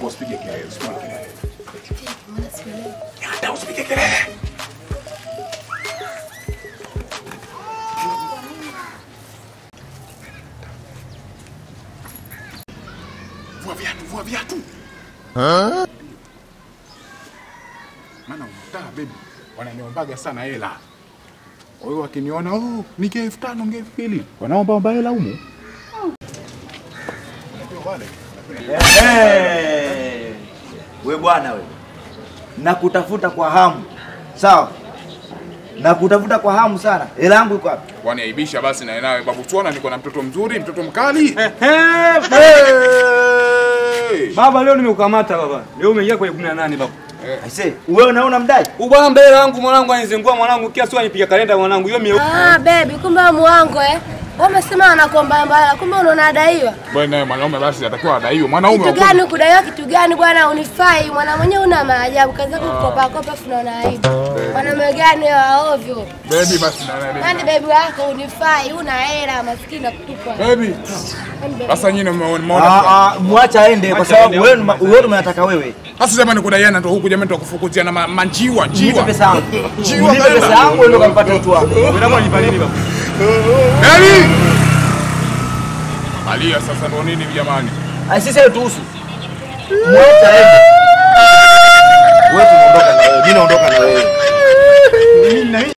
Nakuomba usipige kelele, usipige kelele. Mbona sikuelewi? Hata usipige kelele. Vua viatu, vua viatu. Maana mtaa baby wananiombaga sana hela. Kwa hiyo wakiniona oh, nige elfu tano nige elfu mbili wanaomba omba hela humu. Hey, we bwana we, nakutafuta kwa hamu sawa, nakutafuta kwa hamu sana. Hela yangu iko wapi? Waniaibisha basi na nawe babu, tuona niko na mtoto mzuri, mtoto mkali. Hey! Hey! Baba leo nimekukamata baba. Leo umeingia kwenye 18 baba. Aise, wewe unaona mdai? Ubwana mbele yangu mwanangu anizengua mwanangu kila siku anipiga kalenda mwanangu. Hiyo mie Ah, baby, kumbe wewe muongo eh? Wewe umesema anakuomba mbaya, kumbe unaona adaiwa. Bwana naye mwanaume basi atakiwa adaiwe. Mwanaume Kitu wa gani kudaiwa kitu gani bwana unifai? Mwana mwenyewe una maajabu, kaza kukopa kopa afu unaona aibu. Mwanaume gani wa ovyo? baby basi na naye. Yaani baby wako unifai, una hela, maskini na kutupa. Baby, Yaani baby. sasa nyinyi Ah, mmeona. ah, mwacha aende kwa Mwacha sababu aende, wewe hapo. wewe unataka wewe. Sasa sema nikudaiana ndo huku jamani tukufukuzia na ma- manjiwa, Nipe njiwa. pesa yangu. Jiwa Nipe pesa baba. yangu ndio kampata mtu wako. Unapo nipa nini baba? Baby! Alia sasa ndo nini jamani? Aise sasa tuhusu. Mwacha aende. Wewe tunaondoka na wewe. Mimi naondoka na wewe.